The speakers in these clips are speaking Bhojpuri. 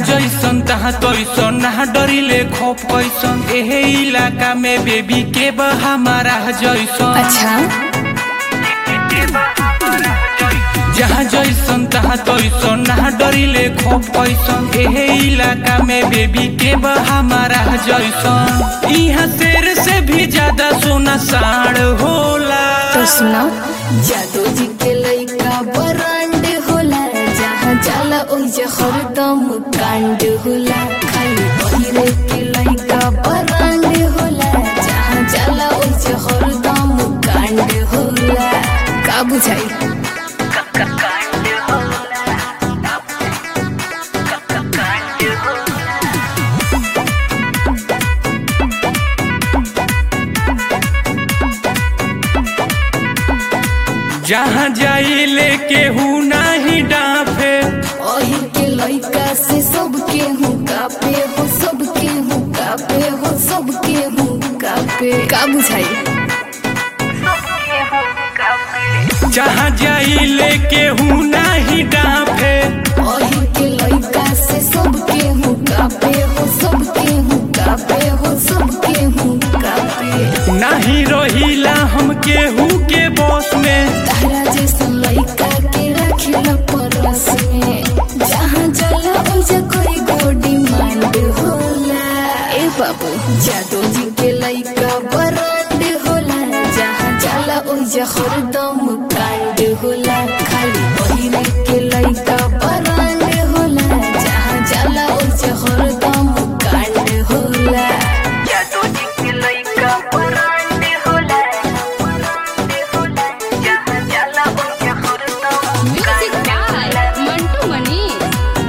जैसन तहाँ तैसन ना डरिले खोप कैसन एहे इलाका में बेबी के बा हमारा जैसन अच्छा जहाँ जैसन तहाँ तैसन ना डरिले खोप कैसन एहे इलाका में बेबी के बा हमारा जैसन यहाँ शेर से भी ज्यादा सोना साढ़ होला तो सुनो जादू जी के लइका बरांड होला जहाँ जाला ओइजे हरदम कांड होला खाली बहिरे के लइका बरांड होला जहाँ जाला ओइजे हरदम कांड होला का बुझाई जहाँ जाइले केहू नाही डाफे ओही के लइका से सब केहू कापे हो सब केहू कापे हो सब केहू कापे का बुझाई जहाँ जाइले केहू नाही डाफे ओही के लइका से सब केहू कापे हो सब केहू कापे हो सब केहू कापे नाही रहिला हम केहू के बस में तारा जैसा लइका के रखिला परस में जहाँ जाला ओइजा कोई गो डिमांड होला ए बाबू जादू जी के लइका बरांड होला जहाँ जाला ओइजा हरदम कांड होला खाली बहिरे के लइका बरांड होला जहाँ जाला ओइजा हरदम कांड होला जादू जी के लइका बरांड होला बरांड होला जहाँ जाला ओइजा हरदम म्यूजिक बाय मंटू मनीष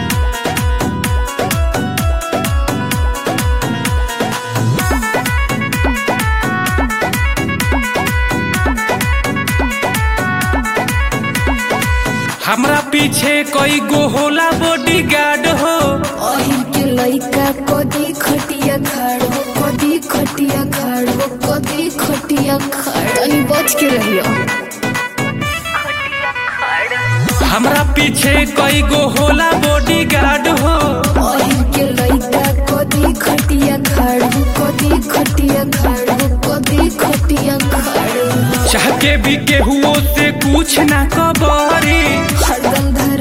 हमरा पीछे कई गो होला बॉडी गार्ड हो ओही के लइका कदी खटिया खाड़ हो कदी खटिया खाड़ हो कदी खटिया खाड़ तनी बच के रहियो हमरा पीछे कई गो होला बॉडी गार्ड हो ओही के लइका कदी खटिया खाड़ हो कदी खटिया खाड़ हो कदी खटिया खाड़ हो चाह के भी केहुओ से कुछ ना कबरी हरदम धर